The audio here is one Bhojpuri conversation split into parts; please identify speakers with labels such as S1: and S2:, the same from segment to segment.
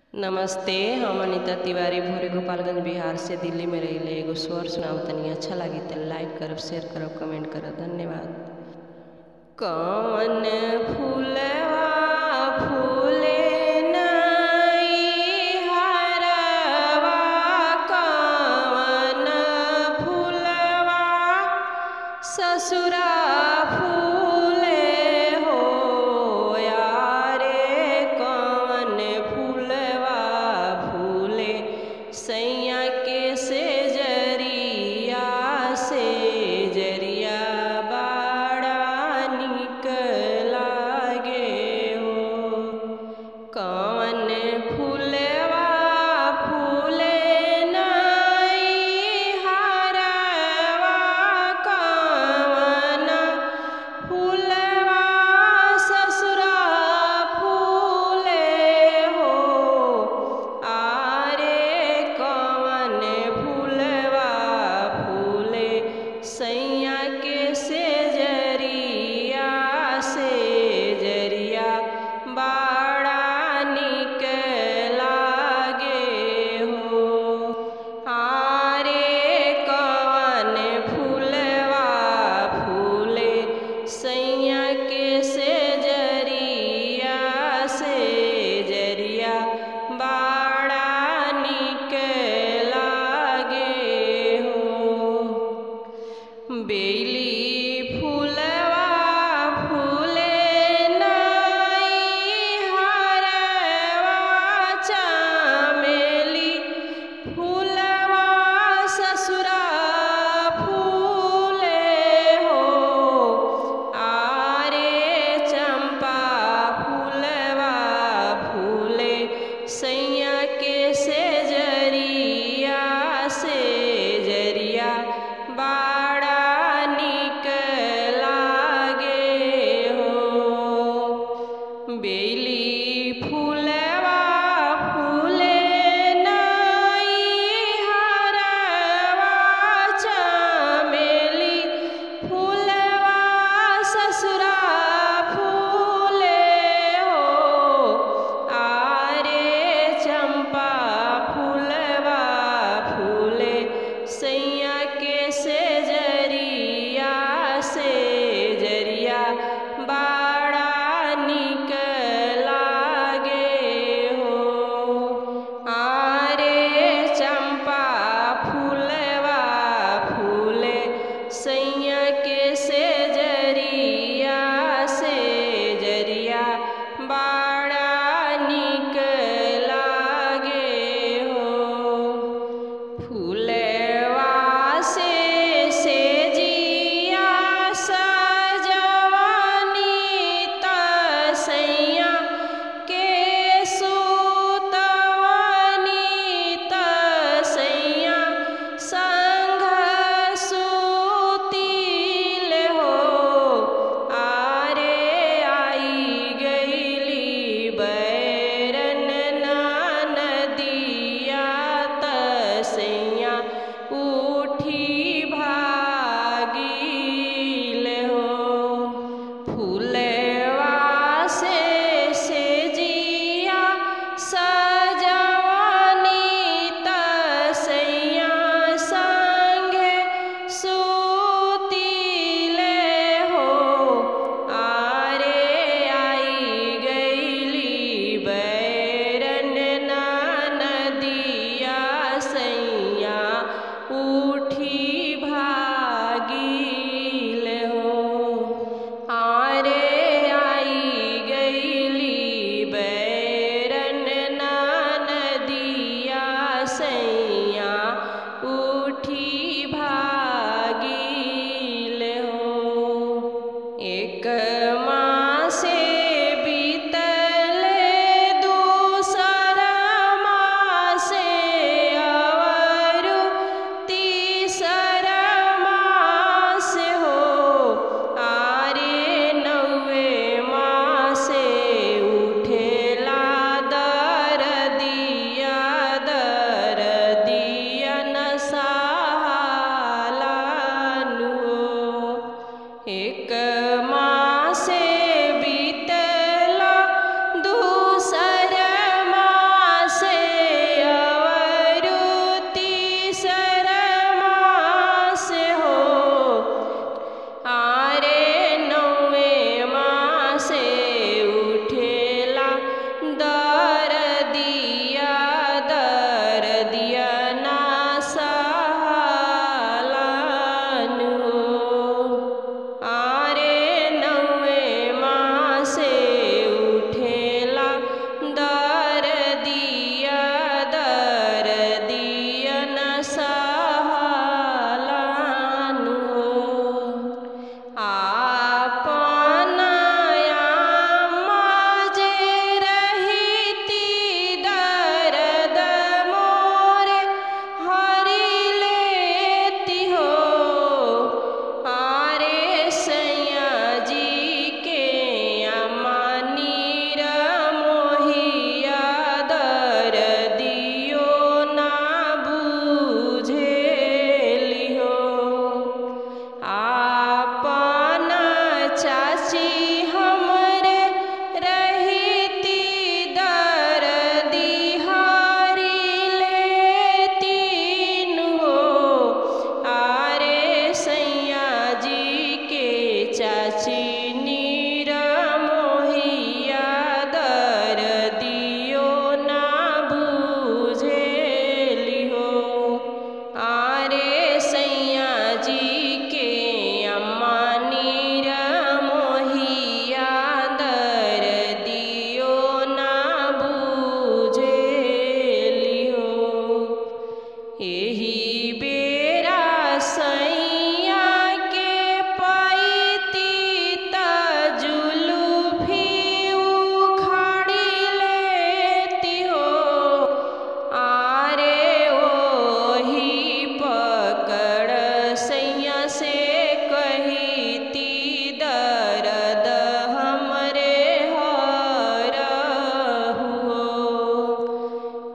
S1: नमस्ते हम अनीता तिवारी भोरे गोपालगंज बिहार से दिल्ली में रहिले एगो स्वर सुनाव तनी अच्छा लागी त लाइक करब शेयर करब कमेंट करब धन्यवाद कवन फूलवा फूले नाई हरवा कवन फूलवा ससुरा फूले हो यारे कवन फूलवा फूले सैया के से जरिया से जरिया बड़ा निक लागे हो कवन फूलवा फूले नाई हरवा कवन फूलवा ससुरा फूले हो आरे कवन फूलवा फूले सैया के से जरिया से जरिया बड़ा निक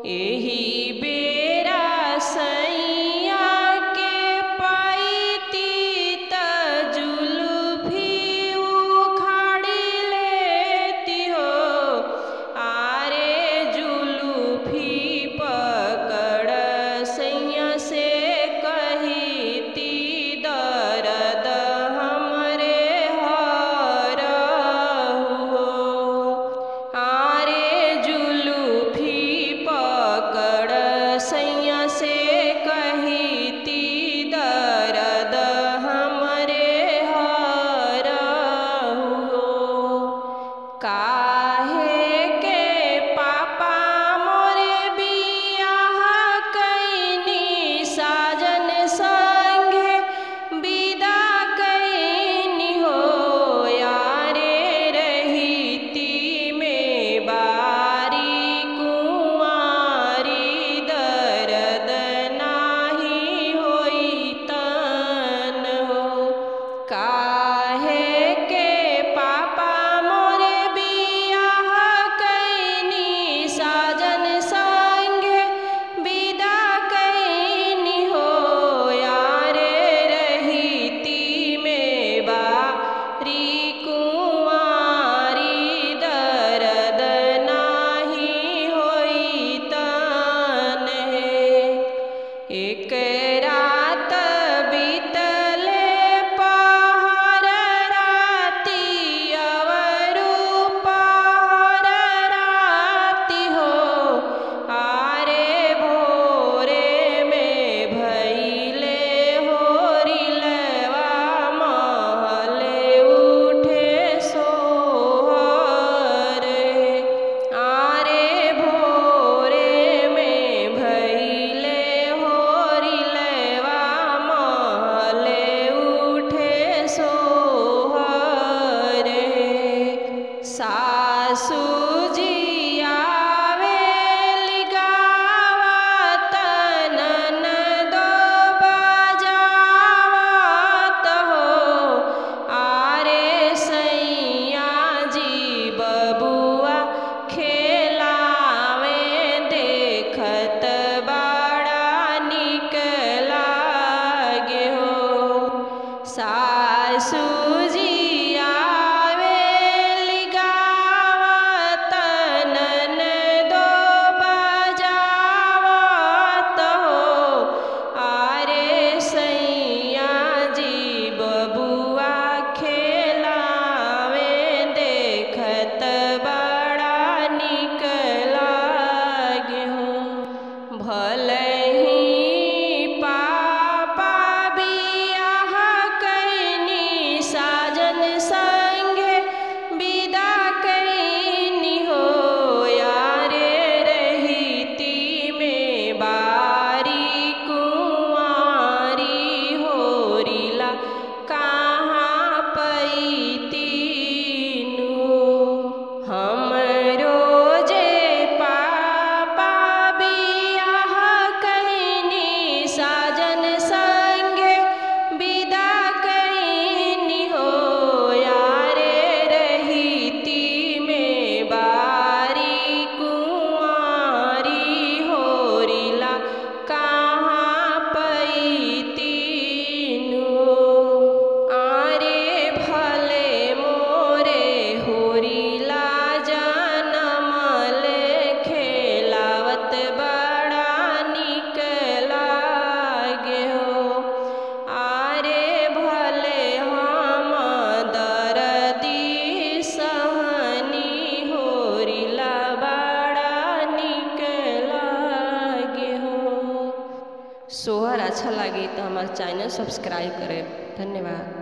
S1: एही बेरा सैया के पैती त जुलूफी उखाड़ी लेती हो आरे जुलूफी पकड़ सैया से कहीती दर्द हमरे हरहु आरे जुलूफी पकड़ सैया से कहीती दर्द हमरे हरहु काहे के पापा मोरे बियाह कैनी साजन संगे विदा कैनी हो यारे रहीती में बारी कुंवारी दर्द नाही होई तन हो काहे के पापा मोरे बियाह कैनी साजन संगे विदा कैनी हो यारे रहीती में बारी कुंवारी दर्द नाही होई तन एक रात बीतले पहर राती अवरु पहर राती हो आरे भोरे में भैले होरिलवा महले उठे सोहर आरे भोरे में भैले होरिलवा महले उठे सोहर सासू जी आवेली गावत ननदो बजावत हो आरे सैया जी बबुआ खेलावे देखत बड़ा निक लागे हो सासू जी आवेली गावत ननदो बजावत हो आरे सैया जी बबुआ खेलावे देखत बड़ा निक लागे हो भले ही पापा बियाह कैनी साजन संगे विदा कैनी हो यारे रहीती में बारी कुंवारी होरिला कहाँ पैतीनु हमरो जे पापा बियाह कैनी साजन संगे विदा कैनी हो यारे रहीती में बारी कुंवारी होरिला कहाँ पैतीनु आरे भले मोरे होरिला जनमले खेलावत बड़ा निक लागे हो आरे भले हम दरदी सहनी होरिला बड़ा निक लागे हो सोहर अच्छा लगी तो हमारे चैनल सब्सक्राइब करें धन्यवाद